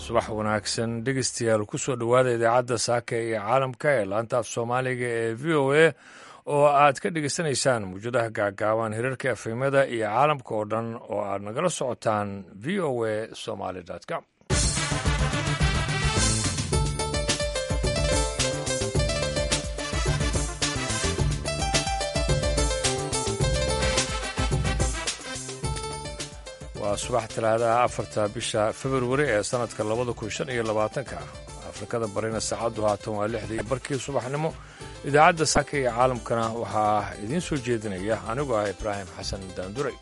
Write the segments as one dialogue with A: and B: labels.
A: subax wanaagsan dhegeystayaal kusoo dhowaada idaacadda saaka iyo caalamka ee laanta af soomaaliga ee v o a oo aad ka dhegeysanaysaan mawjadaha gaagaaban hirarka efemada iyo caalamka oo dhan oo aad nagala socotaan v o a somaly com waa subax talaadaha afarta bisha februari ee sannadka labada kun shan iyo labaatanka afrikada barina saacaddu haatan waa lixda iyo barkii subaxnimo idaacadda saaka iyo caalamkana waxaa idiin soo jeedinaya anigu ah ibraahim xasan daanduray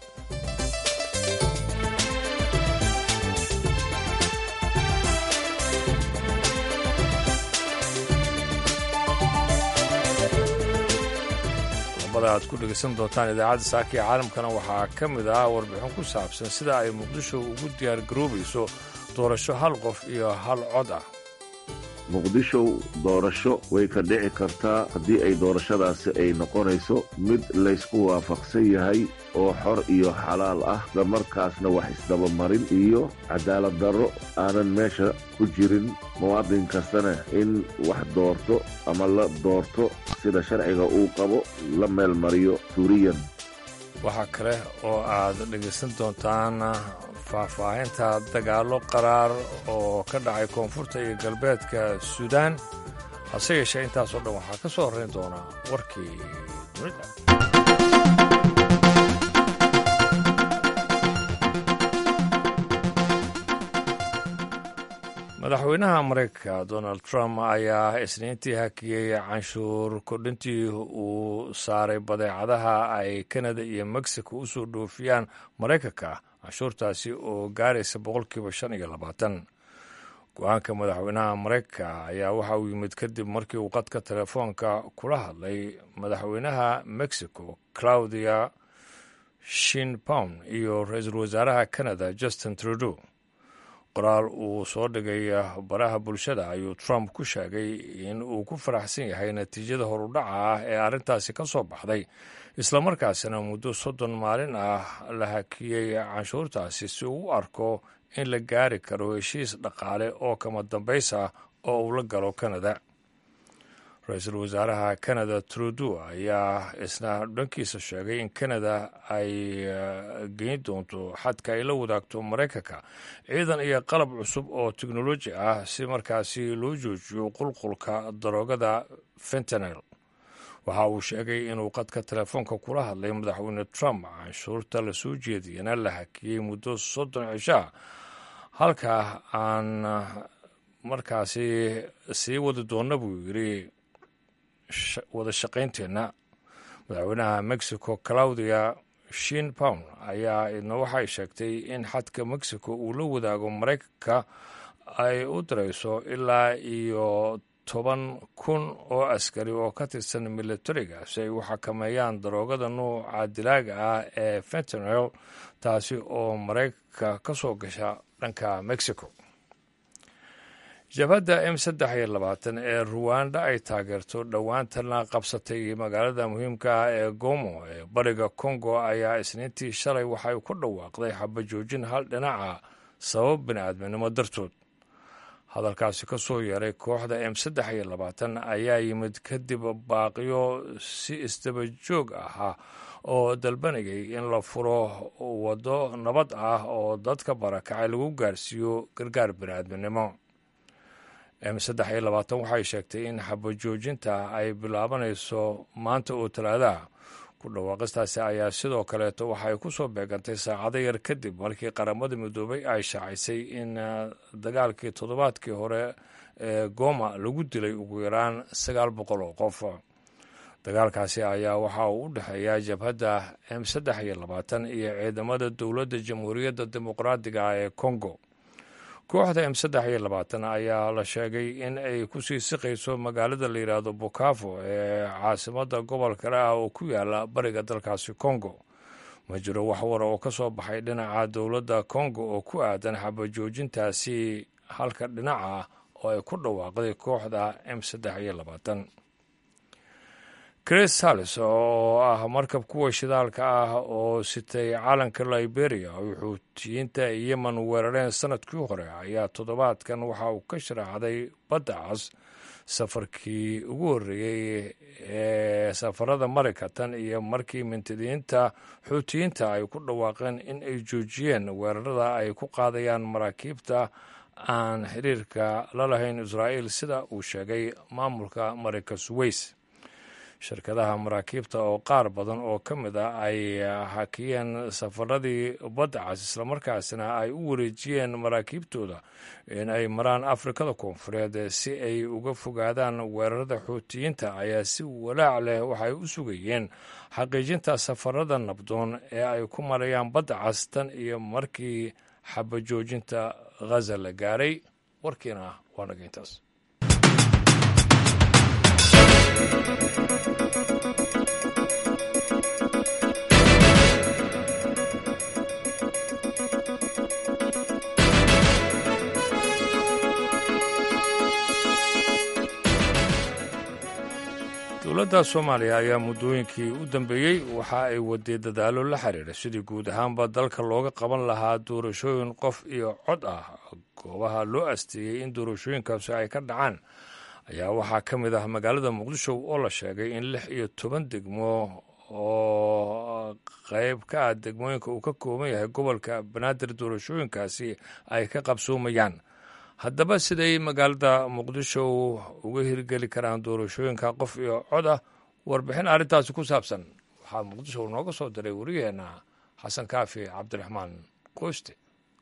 A: aad ku dhegeysan doontaan idaacadda saaka iyo caalamkana waxaa ka mid ah warbixin ku saabsan sida ay muqdisho ugu diyaar garoobayso doorasho hal qof iyo hal cod ah
B: muqdisho doorasho way ka dhici kartaa haddii ay doorashadaasi ay noqonayso mid laysku waafaqsan yahay oo xor iyo xalaal ah islamarkaasna wax isdabamarin iyo cadaalad darro aanan meesha ku jirin muwaadin kastana in wax doorto ama la doorto sida sharciga uu qabo la meelmariyo suuriyan
A: waxaa kale oo aad dhegaysan doontaan faahfaahinta dagaallo qaraar oo ka dhacay koonfurta iyo galbeedka suudaan hase yeeshee intaasoo dhan waxaa ka soo horrayn doonaa warkii dunida madaxweynaha maraykanka donald trump ayaa isniintii hakiyey canshuur kordhintii uu saaray badeecadaha ay kanada iyo mexico u soo dhoofiyaan maraykanka canshuurtaasi oo gaaraysa boqolkiiba shan iyo labaatan go-aanka madaxweynaha maraykanka ayaa waxa uu yimid kadib markii uu qadka telefoonka kula hadlay madaxweynaha mexico claudia shinbaum iyo ra-iisul wasaaraha canada justin trudeau qoraal uu soo dhigay baraha bulshada ayuu trump ku sheegay in uu ku faraxsan yahay natiijada horudhaca ah ee arrintaasi ka soo baxday islamarkaasina muddo soddon maalin ah la hakiyey canshuurtaasi si uu u arko in la gaari karo heshiis dhaqaale oo kama dambays ah oo uu la galo kanada ra-iisul wasaaraha canada trudeau ayaa isna dhankiisa sheegay in canada ay geyn doonto xadka ay la wadaagto maraykanka ciidan iyo qalab cusub oo teknoloji ah si markaasi loo joojiyo qulqulka daroogada fentanel waxa uu sheegay inuu qadka telefoonka kula hadlay madaxweyne trump canshuurta la soo jeediyana la hakiyey muddo soddon cishaa halka aan markaasi sii wadi doonna buu yidhi wada shaqaynteenna madaxweynaha mexico claudia shinbaum ayaa idna waxay sheegtay in xadka mexico uu la wadaago maraykanka ay u dirayso ilaa iyo toban kun oo askari oo ka tirsan militariga si ay u xakameeyaan daroogada nuuca dilaaga ah ee fentanel taasi oo maraykanka ka soo gasha dhanka mexico jabhadda m saddex iyo labaatan ee ruwanda ay taageerto dhowaantana qabsatay magaalada muhiimka ah ee gomo ee bariga kongo ayaa isniintii shalay waxay ku dhawaaqday xabajoojin hal dhinaca sabab bini'aadminimo dartood hadalkaasi ka soo yeeray kooxda m saddex iyo labaatan ayaa yimid kadib baaqiyo si isdaba joog ahaa oo dalbanayay in la furo waddo nabad ah oo dadka barakacay lagu gaarsiiyo gargaar bini'aadminimo m saddex iyo labaatan waxay sheegtay in xabajoojinta ay bilaabanayso maanta oo talaadaha ku dhawaaqistaasi ayaa sidoo kaleeto waxay ku soo beegantay saacado yar kadib markii qaramada midoobay ay shaacisay in dagaalkii toddobaadkii hore ee goma lagu dilay ugu yaraan sagaal boqol oo qof dagaalkaasi ayaa waxa uu u dhexeeya jabhadda m saddex iyo labaatan iyo ciidamada dowladda jamhuuriyadda dimuqraadiga ah ee congo kooxda m saddex iyo labaatan ayaa la sheegay in ay ku sii siqayso magaalada la yidhaahdo bukafo ee caasimadda gobolka ah oo ku yaala bariga dalkaasi congo ma jiro wax war oo ka soo baxay dhinaca dowladda congo oo ku aadan xabajoojintaasi halka dhinaca oo ay ku dhawaaqday kooxda m saddex iyo labaatan chris sallis oo ah markab kuwa shidaalka ah oo sitay calanka liberia oo xuutiyiinta yemen weerareen sanadkii hore ayaa toddobaadkan waxa uu ka sharaxday badda cas safarkii ugu horreeyey ee safarada marayka tan iyo markii mintidiinta xuutiyiinta ay ku dhawaaqeen in ay joojiyeen weerarada ay ku qaadayaan maraakiibta aan xiriirka la lahayn israa'iil sida uu sheegay maamulka marayka suweys shirkadaha maraakiibta oo qaar badan oo ka mid ah ay hakiyeen safaradii badda cas islamarkaasina ay u wareejiyeen maraakiibtooda in ay maraan afrikada koonfureed si ay uga fogaadaan weerarada xuutiyiinta ayaa si walaac leh waxay u sugayeen xaqiijinta safarada nabdoon ee ay ku marayaan badda cas tan iyo markii xabajoojinta ghaza la gaaray warkiina waa naga intaas dowladda soomaaliya ayaa muddooyinkii u dambeeyey waxa ay waday dadaallo la xiriira sidii guud ahaanba dalka looga qaban lahaa doorashooyin qof iyo cod ah goobaha loo asteeyey in doorashooyinkaasi ay ka dhacaan ayaa waxaa ka mid ah magaalada muqdisho oo la sheegay in lix iyo toban degmo oo qayb ka ah degmooyinka uu ka kooban yahay gobolka banaadir doorashooyinkaasi ay ka qabsoomayaan haddaba siday magaalada muqdisho uga hirgeli karaan doorashooyinka qof iyo cod ah warbixin arrintaasi ku saabsan waxaa muqdisho nooga soo diray wariyaheenna xasan kaafi cabdiraxmaan kooste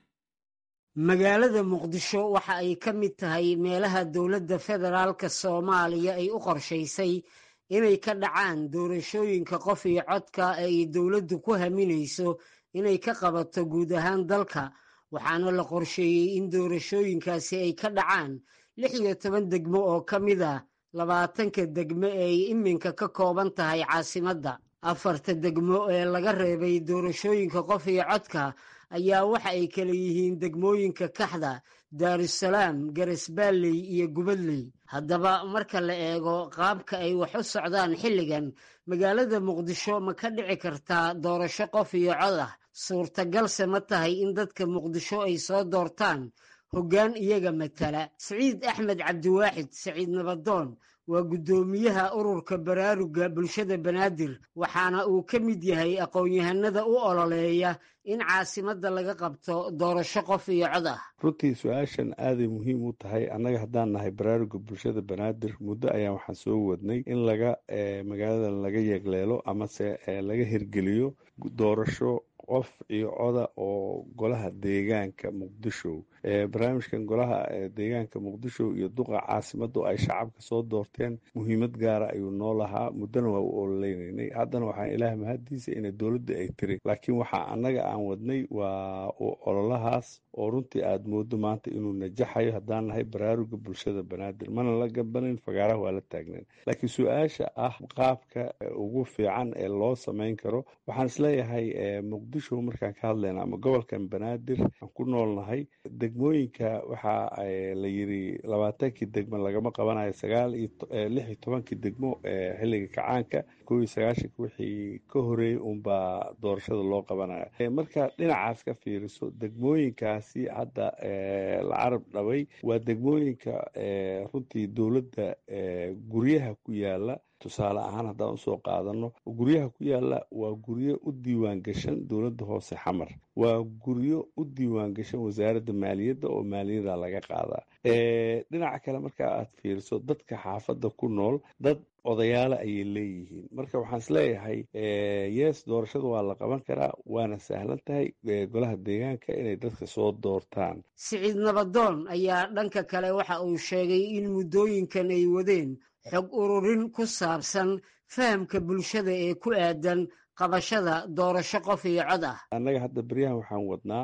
C: magaalada muqdisho waxa ay ka mid tahay meelaha dowladda federaalka soomaaliya ay u qorshaysay inay ka dhacaan doorashooyinka qof iyo codka ee ay dowladdu ku haminayso inay ka qabato guud ahaan dalka waxaana la qorsheeyey in doorashooyinkaasi ay ka dhacaan lix iyo toban degmo oo ka mid ah labaatanka degmo ee ay iminka ka kooban tahay caasimadda afarta degmo ee laga reebay doorashooyinka qof iyo codka ayaa waxa ay kala yihiin degmooyinka kaxda daarusalaam garesbaalley iyo gubadley haddaba marka la eego qaabka ay wax u socdaan xilligan magaalada muqdisho ma ka dhici kartaa doorasho qof iyo cod ah suurtagalse ma tahay in dadka muqdisho ay soo doortaan hoggaan iyaga matala siciid axmed cabdiwaaxid saciid nabadoon waa guddoomiyaha ururka baraaruga bulshada banaadir waxaana uu ka mid yahay aqoon-yahanada u ololeeya in caasimadda laga qabto doorasho qof iyo cod ah
D: runtii su-aashan aaday muhiim u tahay annaga haddaan nahay baraaruga bulshada banaadir muddo ayaan waxaan soo wadnay in laga magaaladan laga yeegleelo amase laga hirgeliyo doorasho qof iyo coda oo golaha deegaanka muqdisho barnaamijkan golaha deegaanka muqdisho iyo duqa caasimadu ay shacabka soo doorteen muhiimad gaara ayuu noo lahaa muddona waa u ololeynanay haddana waxaan ilaah mahaddiisa inay dowladda ay tiri laakiin waxaa annaga aan wadnay waa ololahaas oo runtii aad moodo maanta inuu najaxayo haddaan nahay baraaruga bulshada banaadir mana la gabanin fagaaraha waa la taagneen laakiin su-aasha ah qaabka ugu fiican ee loo samayn karo waxaan isleeyahay muqdisho markaan ka hadlayna ama gobolkan banaadir aan ku noolnahay degmooyinka waxaa la yiri labaatankii degmo lagama qabanayo sagaal iyo lix iyo tobankii degmo xilliga kacaanka kow iyo sagaashanka wixii ka horeeyey unbaa doorashada loo qabanaya marka dhinacaas ka fiiriso degmooyinkaasi hadda la carab dhabay waa degmooyinka runtii dowladda guryaha ku yaala tusaale ahaan haddaan usoo qaadano guryaha ku yaala waa guryo u diiwaan gashan dowladda hoose xamar waa guryo u diiwaan gashan wasaaradda maaliyadda oo maaliyada laga qaadaa dhinaca kale marka aad fiiriso dadka xaafadda ku nool dad odayaale ayay leeyihiin marka waxaan isleeyahay yes doorashada waa la qaban karaa waana sahlan tahay golaha deegaanka inay dadka soo doortaan
C: siciid nabadoon ayaa dhanka kale waxa uu sheegay in muddooyinkan ay wadeen xog ururin ku saabsan fahamka bulshada ee ku aadan qabashada doorasho qof iyo cod ah
D: annaga hadda beryahan waxaan wadnaa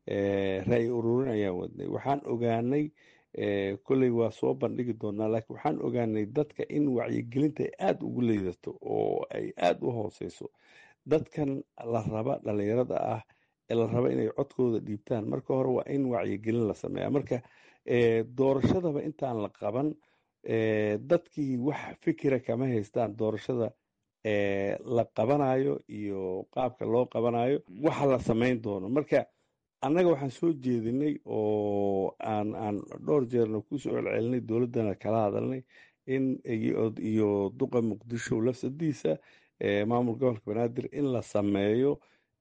D: ra-y ururin ayaan wadnay waxaan ogaanay kolley waa soo bandhigi doonaa laakiin waxaan ogaanay dadka in wacyigelinta ay aada ugu liidato oo ay aada u hooseyso dadkan la raba dhalinyarada ah ee la raba inay codkooda dhiibtaan marka hore waa in wacyigelin la sameeya marka doorashadaba intaan la qaban dadkii wax fikira kama haystaan doorashada la qabanayo iyo qaabka loo qabanayo waxa la samayn doono marka annaga waxaan soo jeedinay oo aan aan dhowr jeerna kusoo celcelinay dowladdana kala hadalnay in iyo duqa muqdisho lafsadiisa maamul gobolka banaadir in la sameeyo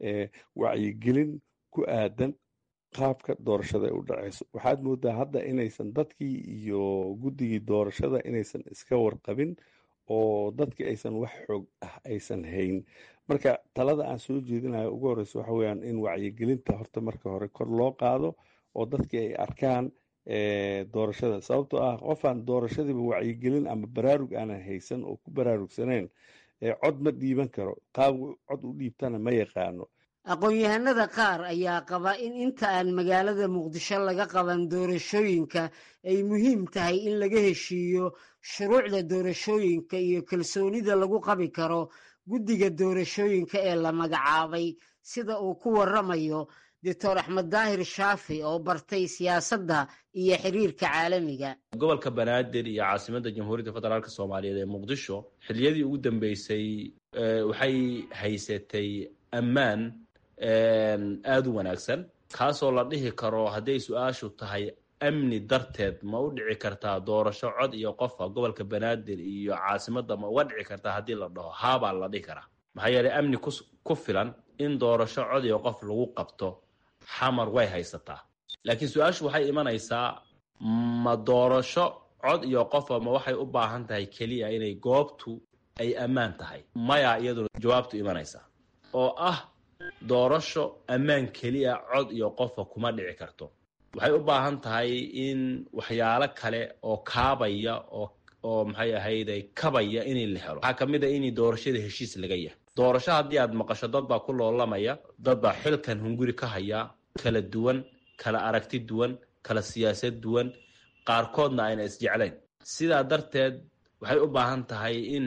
D: wacyigelin ku aadan qaabka doorashada ay u dhaceyso waxaad moodaa hadda inaysan dadkii iyo guddigii doorashada inaysan iska warqabin oo dadkii aysan wax xoog ah aysan hayn marka talada aan soo jeedinayo ugu horeysa waxa weyaan in wacyigelinta horta marka hore kor loo qaado oo dadkii ay arkaan doorashada sababtoo ah qofaan doorashadiiba wacyigelin ama baraarug aanan haysan oo ku baraarugsaneyn cod ma dhiiban karo qaab cod u dhiibtana ma yaqaano
C: aqoon-yahanada qaar ayaa qaba in inta aan magaalada muqdisho laga qaban doorashooyinka ay muhiim tahay in laga heshiiyo shuruucda doorashooyinka iyo kalsoonida lagu qabi karo guddiga doorashooyinka ee la magacaabay sida uu ku waramayo doctor axmed daahir shaafi oo bartay siyaasadda iyo xiriirka caalamiga
E: gobolka banaadir iyo caasimadda jamhuuriyadda federaalk soomaaliyeed ee muqdisho xilliyadii ugu dambeysay waxay haysatay ammaan aada u wanaagsan kaasoo la dhihi karo hadday su-aashu tahay amni darteed ma u dhici kartaa doorasho cod iyo qofa gobolka banaadir iyo caasimadda ma uga dhici kartaa haddii la dhaho haabaa la dhihi karaa maxaa yeelay amni ku filan in doorasho cod iyo qof lagu qabto xamar way haysataa laakiin su-aashu waxay imanaysaa ma doorasho cod iyo qofa ma waxay u baahan tahay keliya inay goobtu ay ammaan tahay maya iyaduna jawaabtu imanaysaa oo ah doorasho ammaan keliya cod iyo qofa kuma dhici karto waxay u baahan tahay in waxyaalo kale oo kaabaya oo oo maxay ahayday kabaya inay la helo waxaa ka mid a in doorashada heshiis laga yahay doorasho haddii aad maqasho dad baa ku loolamaya dad baa xilkan hunguri ka haya kala duwan kala aragti duwan kala siyaasad duwan qaarkoodna ayna isjeclayn sidaa darteed waxay u baahan tahay in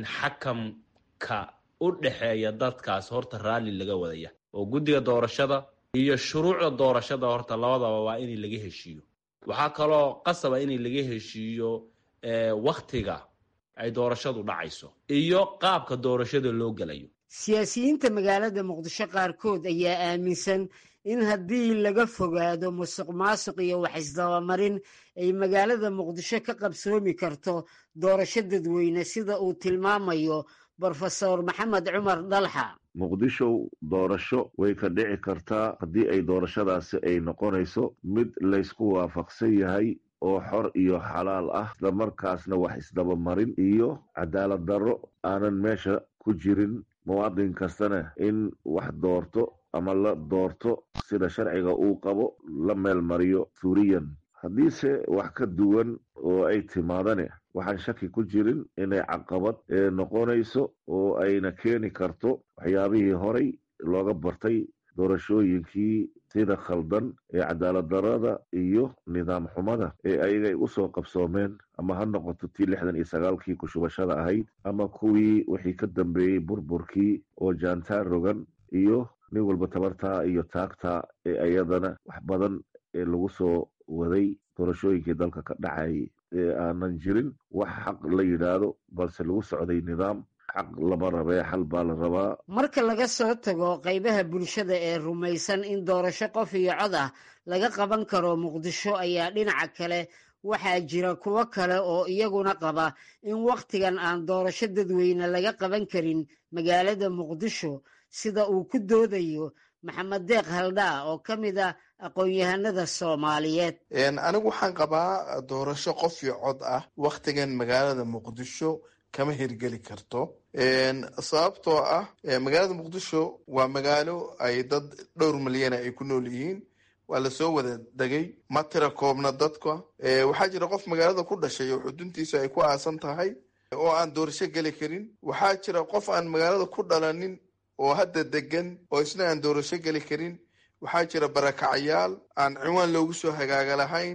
E: xakamka u dhexeeya dadkaas horta raalli laga wadaya oo guddiga doorashada iyo shuruucda doorashada horta labadaba waa in laga heshiiyo waxaa kaloo qasaba in laga heshiiyo waktiga ay doorashadu dhacayso iyo qaabka doorashada loo gelayo
C: siyaasiyiinta magaalada muqdisho qaarkood ayaa aaminsan in haddii laga fogaado musuq maasuq iyo wax isdabamarin ay magaalada muqdisho ka qabsoomi karto doorasho dadweyne sida uu tilmaamayo brofesor maxamed cumar dalxa
B: muqdisho doorasho way ka dhici kartaa haddii ay doorashadaasi ay noqonayso mid laysku waafaqsan yahay oo xor iyo xalaal ah islamarkaasna wax isdabamarin iyo cadaalad darro aanan meesha ku jirin muwaadin kastana in wax doorto ama la doorto sida sharciga uu qabo la meel mariyo suuriyan haddiise wax ka duwan oo ay timaadane waxaan shaki ku jirin inay caqabad noqonayso oo ayna keeni karto waxyaabihii horay looga bartay doorashooyinkii sida khaldan ee cadaalad darada iyo nidaam xumada ee ayagay usoo qabsoomeen ama ha noqoto tii lixdan iyo sagaalkii kushubashada ahayd ama kuwii wixii ka dambeeyey burburkii oo jaantaar rogan iyo nin walba tabartaa iyo taagtaa ee ayadana wax badan ee lagu soo waday doorashooyinkii dalka ka dhacayay ee aanan jirin wax xaq la yidhaahdo balse lagu socday nidaam xaq lama rabee xal baa la rabaa
C: marka laga soo tago qaybaha bulshada ee rumaysan in doorasho qof iyo cod ah laga qaban karo muqdisho ayaa dhinaca kale waxaa jira kuwo kale oo iyaguna qaba in wakhtigan aan doorasho dadweyne laga qaban karin magaalada muqdisho sida uu ku doodayo maxamed deeq haldhaa oo ka mid ah aqoon-yahanada soomaaliyeed
F: anigu waxaan qabaa doorasho qof iyo cod ah wakhtigan magaalada muqdisho kama hirgeli karto sababtoo ah magaalada muqdisho waa magaalo ay dad dhowr milyana ay ku nool yihiin waa lasoo wada degay ma tira koobna dadka waxaa jira qof magaalada ku dhashay oo xuduntiisu ay ku aasan tahay oo aan doorasho geli karin waxaa jira qof aan magaalada ku dhalanin oo hadda degan oo isna aan doorasho geli karin waxaa jira barakacayaal aan ciwaan loogu soo hagaaga lahayn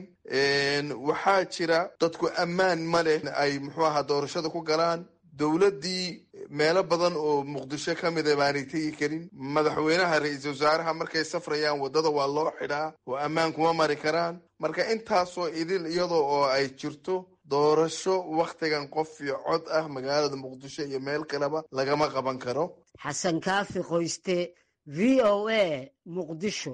F: waxaa jira dadku ammaan ma leh ay muxuu ahaa doorashada ku galaan dowladdii meelo badan oo muqdisho ka mida baanay tegi karin madaxweynaha ra-iisul wasaaraha markay safrayaan waddada waa loo xidhaa oo ammaan kuma mari karaan marka intaasoo idil iyadoo oo ay jirto doorasho wakhtigan qof iyo cod ah magaalada muqdisho iyo meel kaleba lagama qaban karo
C: xasan kaafi qoyste v o a muqdisho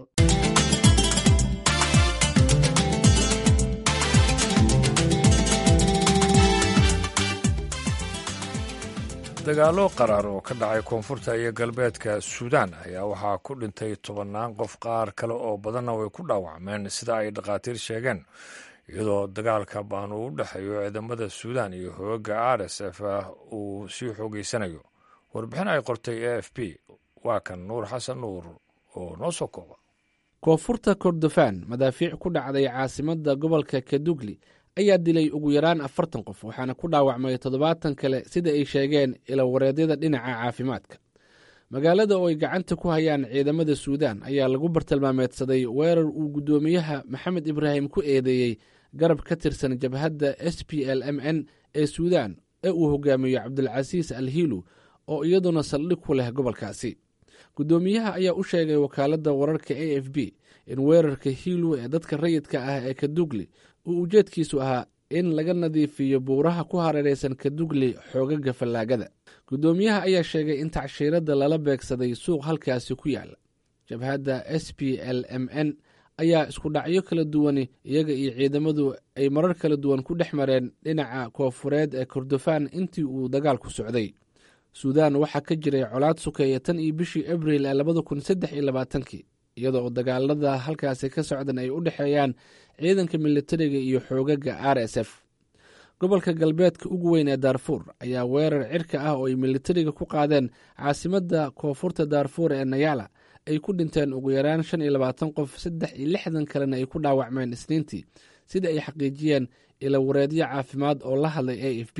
A: dagaallo qaraar oo ka dhacay koonfurta iyo galbeedka suudaan ayaa waxaa ku dhintay tobannaan qof qaar kale oo badanna way ku dhaawacmeen sida ay dhakhaatiir sheegeen iyadoo dagaalka baan uu u dhexeeyo ciidamada suudaan iyo hooga r s f uu sii xoogeysanayo warbixin ay qortay a f p waa kan nuur xasan nuur oo noo soo kooba
G: koonfurta kordofaan madaafiic ku dhacday caasimadda gobolka kadugli ayaa dilay ugu yaraan afartan qof waxaana ku dhaawacmay toddobaatan kale sida ay sheegeen ilawareedyada dhinaca caafimaadka magaalada oo ay gacanta ku hayaan ciidamada suudaan ayaa lagu bartilmaameedsaday weerar uu guddoomiyaha maxamed ibraahim ku eedeeyey garab ka tirsan jabhadda s p l m n ee suudaan ee uu hogaamiyo cabdulcasiis al hiilu oo iyaduna saldhig ku leh gobolkaasi guddoomiyaha ayaa u sheegay wakaaladda wararka a f b in weerarka hiilu ee dadka rayidka ah ee kadugli uu ujeedkiisu ahaa in laga nadiifiyo buuraha ku hareeraysan kadugli xoogaga fallaagada guddoomiyaha ayaa sheegay in tacshiiradda lala beegsaday suuq halkaasi ku yaala jabhadda s p l m n ayaa isku dhacyo kala duwani iyaga iyo ciidamadu ay marar kala duwan ku dhex mareen dhinaca koonfureed ee kordofaan intii uu dagaalku socday suudaan waxaa ka jiray colaad sukeeya tan iyo bishii abril ee labada kun saddex iyo labaatankii iyadoo dagaalada halkaasi ka socdan ay u dhexeeyaan ciidanka militariga iyo xoogaga r s f gobolka galbeedka ugu weyn ee daarfuur ayaa weerar cirka ah oo ay militariga ku qaadeen caasimadda koonfurta daarfuur ee nayala ay ku dhinteen ugu yaraan shan iyo labaatan qof saddex iyo lixdan kalena ay ku dhaawacmeen isniintii sida ay xaqiijiyeen ilawareedyo caafimaad oo la hadlay a f b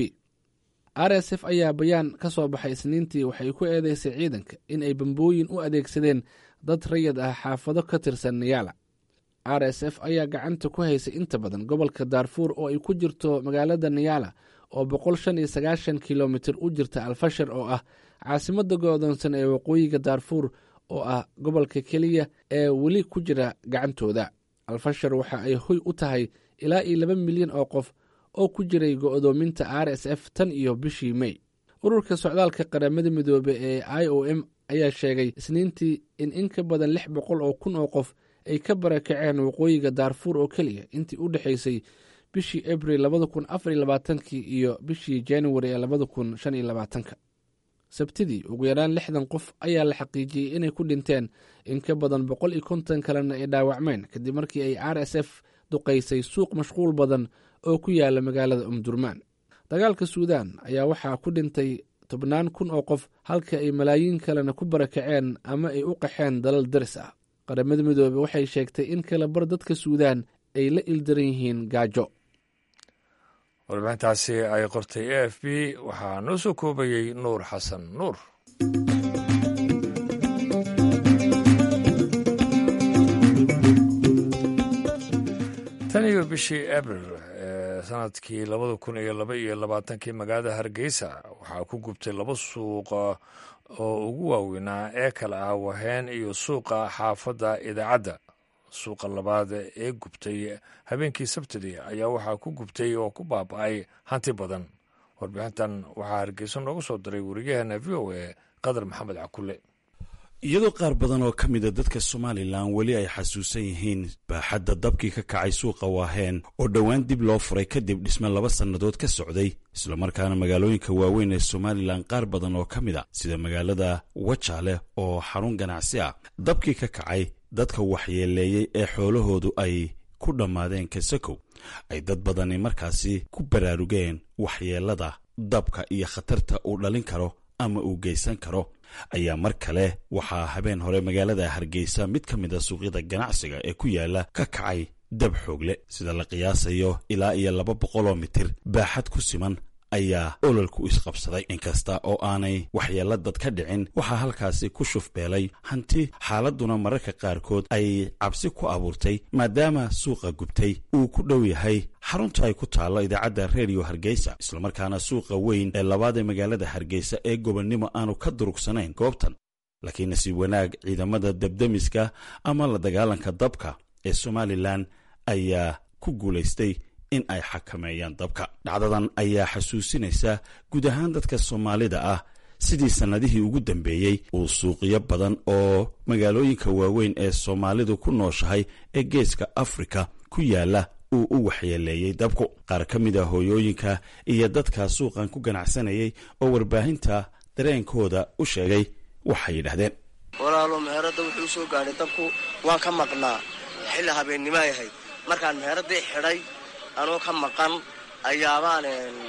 G: r s f ayaa bayaan ka soo baxay isniintii waxay ku eedeysay ciidanka in ay bambooyin u adeegsadeen dad rayid ah xaafado ka tirsan niyala r s f ayaa gacanta ku haysay inta badan gobolka daarfuur oo ay ku jirto magaalada niyala oo boqol shan iyo sagaashan kilomitir u jirta alfashar oo ah caasimadda go-doonsan ee waqooyiga daarfuur oo ah gobolka keliya ee weli ku jira gacantooda alfashar waxa ay hoy u tahay ilaa iyo laba milyan oo qof oo ku jiray go-doominta r s f tan iyo bishii mey ururka socdaalka qaramada midoobe ee i o m ayaa sheegay isniintii in in ka badan lix boqol oo kun oo qof ay ka barakaceen waqooyiga daarfuur oo keliya intii u dhexaysay bishii abril labada kun afar iyo labaatankii iyo bishii januari ee labada kun shan iyo labaatanka sabtidii ugu yaraan lixdan qof ayaa la xaqiijiyey inay ku dhinteen in ka badan boqol iyo konton kalena ay dhaawacmeen kadib markii ay r s f duqaysay suuq mashquul badan oo ku yaala magaalada umdurmaan dagaalka suudaan ayaa waxaa ku dhintay tobnaan kun oo qof halka ay malaayiin kalena ku barakaceen ama ay u qaxeen dalal daris ah qaramada midoobe waxay sheegtay in kala bar dadka suudaan ay la ildaran yihiin gaajo
A: warbixintaasi ay qortay a f b waxaa noo soo koobayey nuur xasan nuur tan iyo bishii abril ee sanadkii labada kun iyo laba iyo labaatankii magaalada hargeysa waxaa ku gubtay laba suuqa oo ugu waaweynaa ee kale ah waheen iyo suuqa xaafadda idaacadda suuqa labaad ee gubtay habeenkii sabtidii ayaa waxaa ku gubtay oo ku baaba-ay hanti badan warbixintan waxaa hargeysa noogu soo diray wariyaheena v o a qadar maxamed cakulle
H: iyadoo qaar badan oo ka mida dadka somalilan weli ay xasuusan yihiin baaxadda dabkii ka kacay suuqa waaheen oo dhowaan dib loo furay kadib dhisme laba sannadood ka socday islamarkaana magaalooyinka waaweyn ee somalilan qaar badan oo ka mid a sida magaalada wajaale oo xarun ganacsi ah dabkii ka kacay dadka waxyeeleeyey ee xoolahoodu ay ku dhammaadeen kasakow ay dad badani markaasi ku baraarugeen waxyeelada dabka iyo khatarta uu dhalin karo ama uu geysan karo ayaa mar kale waxaa habeen hore magaalada hargeysa mid ka mid a suuqyada ganacsiga ee ku yaala ka kacay dab xoogle sida la qiyaasayo ilaa iyo laba boqoloo mitir baaxad ku siman ayaa ololku isqabsaday inkasta oo aanay waxyeella dad ka dhicin waxaa halkaasi ku shufbeelay hanti xaaladduna mararka qaarkood ay cabsi ku abuurtay maadaama suuqa gubtay uu ku dhow yahay xarunta ay ku taallo idaacadda redio hargeysa islamarkaana suuqa weyn ee labaad ee magaalada hargeysa ee gobonnimo aanu ka durugsanayn goobtan laakiin nasiib wanaag ciidamada debdemiska ama la dagaalanka dabka ee somalilan ayaa ku guulaystay in ay xakameeyaan dabka dhacdadan ayaa xasuusinaysa guud ahaan dadka soomaalida ah sidii sannadihii ugu dambeeyey uu suuqyo badan oo magaalooyinka waaweyn ee soomaalidu ku nooshahay ee geeska afrika ku yaala uu u waxyeeleeyey dabku qaar ka mid a hooyooyinka iyo dadka suuqan ku ganacsanayay oo warbaahinta dareenkooda u sheegay waxay yidhahdeen
I: walaalo meherada wuxuu usoo gaadhay dabku waan ka maqnaa xilli habeennimoay ahayd markaan meheradii xidhay anoo ka maqan ayaabaan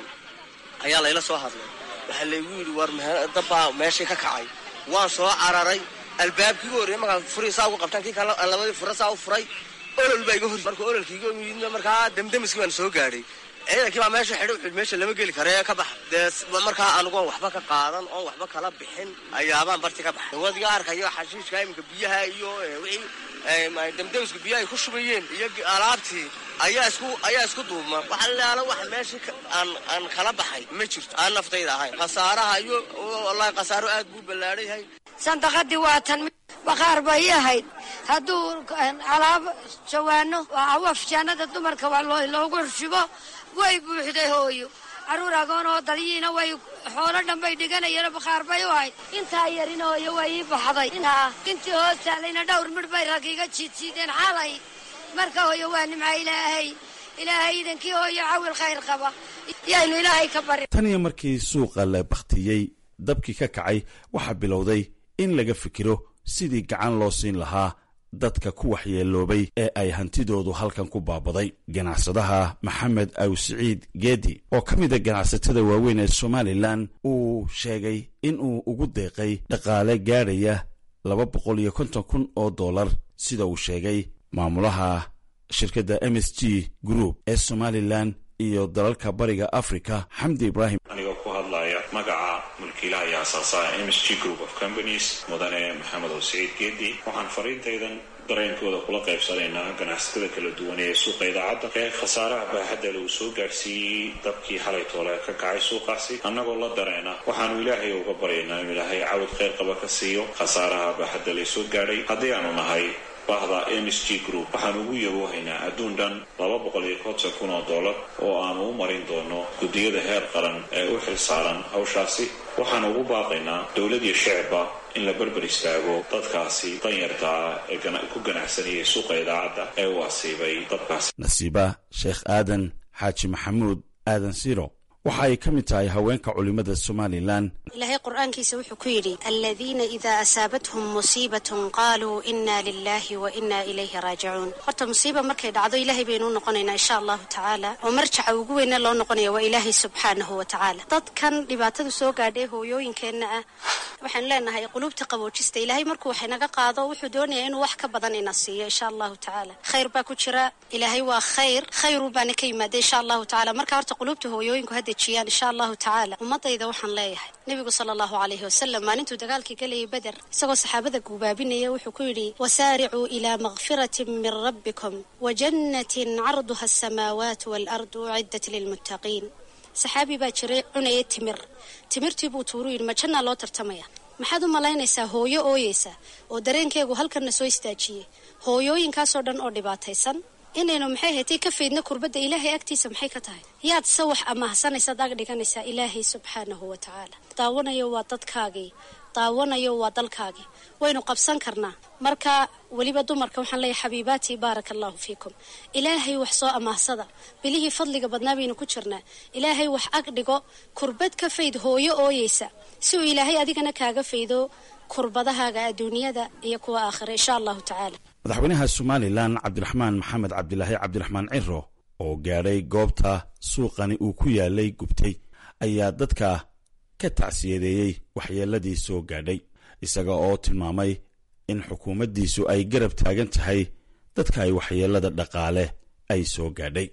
I: ayaa layla soo hadlay waxaa laygu yidhi war dabbaa meeshii ka kacay waan soo cararay albaabkii u horreyey markaan furii saa ugu qabtaan kii kale labadii fura saa u furay olol baa iga hor marka ololkiiga yimid markaa damdamiskii baan soo gaadhay ciidankii baa meesha xidhay wuxuu meesha lama geli kara ee ka baxa dee markaa anugoon waxba ka qaadan oon waxba kala bixin ayaabaan barti ka baxay wadiga arkayo xashiishka iminka biyaha iyo wixii damdamiska biyaha ay ku shubayeen iyo alaabtii ayaa isku ayaa isku duubma waxa laala wax meeshii aan aan kala baxay ma jirto aan naftayda ahayn khasaaraha iyo wallahi khasaaro aad buu ballaadhan yahay
J: sandaqadii waa tan baqaar bay ahayd hadduu alaab jawaano awafjaanada dumarka waa loogu xurshubo way buuxday hooyo carruur agoon oo dalyiina way xoolo dhan bay dhiganayeen bakhaar bay u ahayd intaa yarin hooyo way ii baxday intii hoos taalayna dhowr midh bay rag iga jiidsiideen xalay marka hooyo waa nimca ilaahay ilaahay idankii hooyo cawil khayr qaba yaynu ilaahay ka bari
H: tan iyo markii suuqa la bakhtiyey dabkii ka kacay waxaa bilowday in laga fikiro sidii gacan loo siin lahaa dadka ku waxyeeloobay ee ay hantidoodu halkan ku baabaday ganacsadaha maxamed awsiciid geedi oo ka mid a ganacsatada waaweyn ee somalilan uu sheegay in uu ugu deeqay dhaqaale gaadhaya laba boqol iyo konton kun oo dollar sida uu sheegay maamulaha shirkadda m s g group ee somalilan iyo dalalka bariga africa xamdi ibraahim
K: anigoo ku hadlaya magaca mulkiilaha iyo asaasaha m s g group of companies mudane maxamed awsiciid geedi waxaan fariintaydan dareenkooda kula qaybsanaynaa ganacsatada kala duwan ee suuqa idaacadda ee khasaaraha baaxadda lagu soo gaadhsiiyey dabkii xalay toole ka kacay suuqaasi annagoo la dareena waxaanu ilaahay uga baryaynaa inuu ilaahay cawad khayr qaba ka siiyo khasaaraha baaxadda lay soo gaadhay haddii aanu nahay bahda m s g group waxaan ugu yaboohaynaa adduun dhan laba boqol iyo konton kun oo dollar oo aanu u marin doono guddiyada heer qaran ee u xil saaran hawshaasi waxaan ugu baaqaynaa dowlad iyo shicibba in la berber istaago dadkaasi danyarta ah ee ku ganacsanayay suuqa idaacadda ee u asiibay dabkaasi
H: nasiiba sheekh aadan xaaji maxamuud aadan siro waxa ay ka mid tahay haweenka culimmada somalilan
L: ilaahay qur-aankiisa wuxuu ku yidhi aladiina idaa asaabathum musiibatun qaaluu inna lilahi wa inna ilayhi raajicuun horta musiiba markay dhacdo ilaahay baynu u noqonaynaa insha allahu tacaala oo marjaca ugu weyne loo noqonaya waa ilaahay subxaanahu wa tacaala dadkan dhibaatadu soo gaadhay hooyooyinkeenna ah waxaanu leenahay quluubta qaboojista ilaahay markuu wax inaga qaado wuxuu doonayaa inuu wax ka badan ina siiyo insha allahu tacaala khayr baa ku jira ilaahay waa khayr khayru baana ka yimaada insha allahu tacala marka horta quluubta hooyooyinku ha dejiyaan insha allahu tacaala ummadayda waxaan leeyahay nebigu sala allahu calayhi wasalam maalintuu dagaalkii galayay beder isagoo saxaabada guubaabinaya wuxuu ku yidhi wasaaricuu ilaa makfiratin min rabbikum wa jannatin carduha asamaawaatu waalardu uciddat lilmuttaqiin saxaabi baa jiray cunaya timir timirtii buu tuuru yidhi ma jannaa loo tartamaya maxaad u malaynaysaa hooyo ooyeysa oo dareenkeegu halkanna soo istaajiyey hooyooyinkaasoo dhan oo dhibaataysan inaynu maxay haytay ka faydna kurbadda ilaahay agtiisa maxay ka tahay yaad se wax amahsanaysaad ag dhiganaysaa ilaahay subxaanahu wa tacaala daawanayo waa dadkaagii daawanayo waa dalkaagii waynu qabsan karnaa marka weliba dumarka waxaan leeyahay xabiibaatii baaraka allahu fiikum ilaahay wax soo amaahsada bilihii fadliga badnaa baynu ku jirnaa ilaahay wax ag dhigo kurbad ka fayd hooyo ooyeysa si uu ilaahay adigana kaaga faydo kurbadahaaga adduunyada iyo kuwa aakhira insha allahu tacaala
H: madaxweynaha somalilan cabdiraxmaan maxamed cabdilaahi cabdiraxmaan ciro oo gaadhay goobta suuqani uu ku yaalay gubtay ayaa dadka ka tacsiyadeeyey waxyeeladii soo gaadhay isaga oo tilmaamay in xukuumaddiisu ay garab taagan tahay dadka ay waxyeelada dhaqaale ay soo gaadhay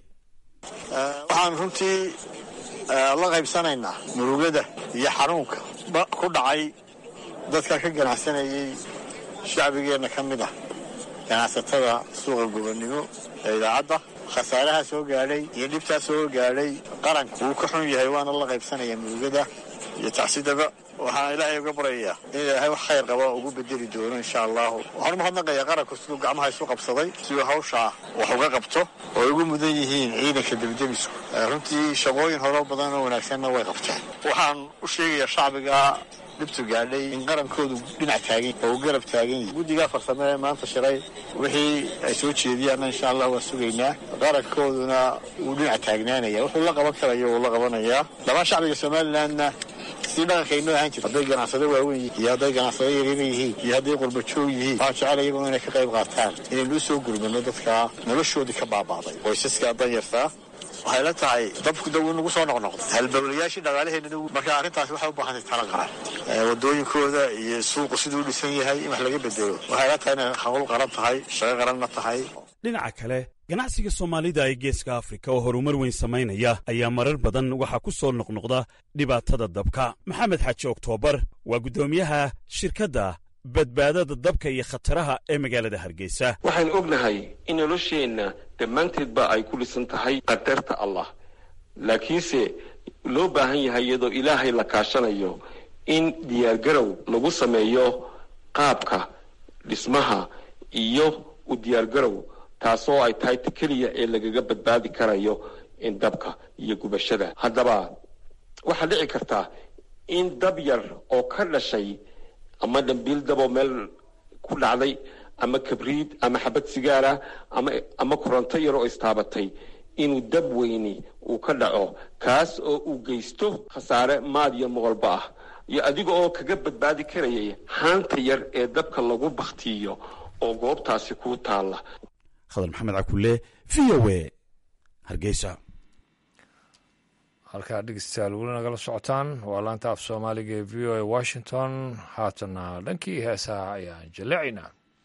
M: waxaan runtii la qaybsanaynaa murugada iyo xanuunka ku dhacay dadka ka ganacsanayay shacbigeenna ka mid ah ganacsatada suuqa gobonnimo ee idaacadda khasaaraha soo gaadhay iyo dhibtaa soo gaadhay qaranka wuu ka xun yahay waana la qaybsanaya murugada iyo tacsidaba waxaan ilaahay uga baryayaa in ilaahay wax khayr qaba ugu bedeli doono insha allahu waxaan umahadnaqayaa qaranku siduu gacmaha isu qabsaday siduu hawshaa wax uga qabto oo ay ugu mudan yihiin ciidanka debdemisku runtii shaqooyin horo badan oo wanaagsanna way qabteen waxaan u sheegayaa shacbiga dhibtu gaadhay in qarankoodu dhinac taagan oo u garab taagan yihi guddigaa farsame ee maanta shiray wixii ay soo jeediyaanna insha allah waan sugaynaa qarankooduna wuu dhinac taagnaanaya wuxuu la qaban karayo wuu la qabanayaa dhammaan shacbiga somalilandna si dhaqankaynoo ahaan jirta hadday ganacsado waaweyn yihiin iyo hadday ganacsado yaryar yihiin iyo hadday qurbajoog yihiin waxaan jecel iyaguna inay ka qayb qaataan inaynu u soo gurmano dadka noloshoodii ka baaba'day qoysaska danyartaa waxay la tahay dabku daw nagu soo noqnoqday halbowlayaashii dhaqaalaheena marka arrintaasi waxay u baahantay tala qaran wadooyinkooda iyo suuqu siduu dhisan yahay in wax laga bedelo waxay la tahay inay hawl qaran tahay shaqo qaranna tahay
H: dhinaca kale ganacsiga soomaalida ee geeska afrika oo horumar weyn samaynaya ayaa marar badan waxaa ku soo noqnoqda dhibaatada dabka maxamed xaaji oktoobar waa guddoomiyaha shirkadda badbaadada dabka iyo khataraha ee magaalada hargeysa
N: waxaan ognahay in nolosheenna dhammaanteedba ay ku dhisan tahay qadarta allah laakiinse loo baahan yahay iyadoo ilaahay la kaashanayo in diyaargarow lagu sameeyo qaabka dhismaha iyo u diyaargarow taasoo ay tahay ta keliya ee lagaga badbaadi karayo in dabka iyo gubashada haddaba waxaa dhici kartaa in dab yar oo ka dhashay ama dhambiil daboo meel ku dhacday ama kabriid ama xabad sigaara ama ama koronto yar oo istaabatay inuu dab weyni uu ka dhaco kaas oo uu geysto khasaare maad iyo moqolba ah iyo adiga oo kaga badbaadi karayay haanta yar ee dabka lagu baktiyo oo goobtaasi kuu taalla
H: khadar maxamed cakulle v o e hargeysa
A: halkaa dhegeystayaal weli nagala socotaan waa laanta af soomaaliga ee v o a washington haatana dhankii heesaha ayaan jaleecaynaa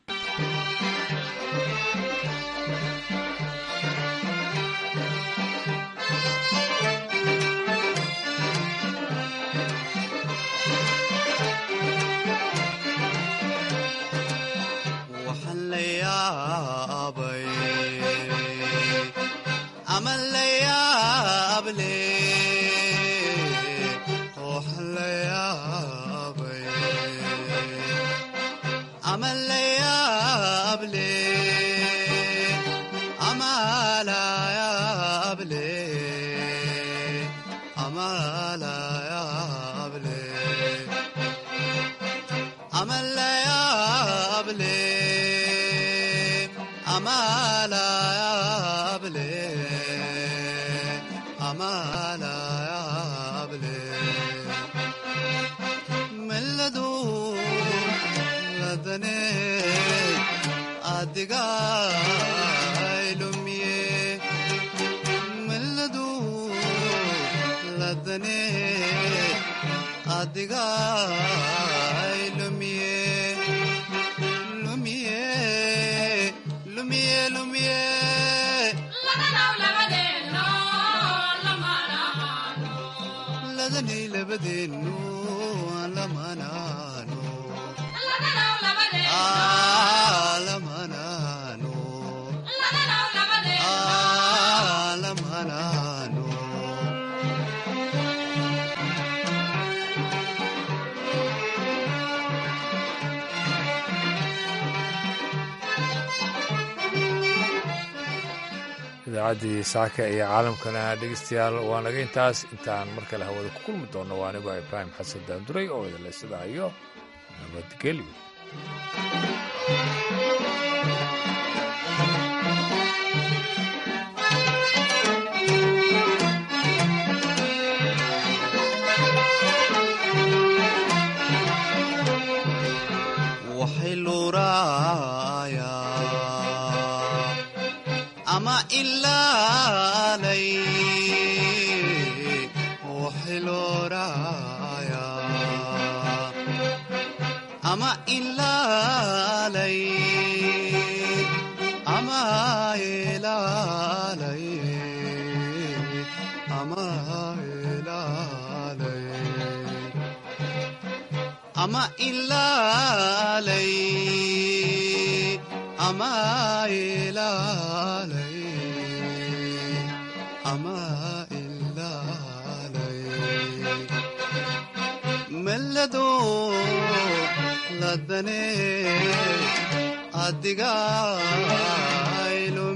A: idaacaddii saaka iyo caalamkana dhegeystayaal waa naga intaas intaan mar kale hawada ku kulmi doonno waa anigoo ibraahim xasan daanduray oo idinle sidaa iyo nabadgelyo
O: ama ilaalay ama ilaalay ama ilaalay ledo ladane adiga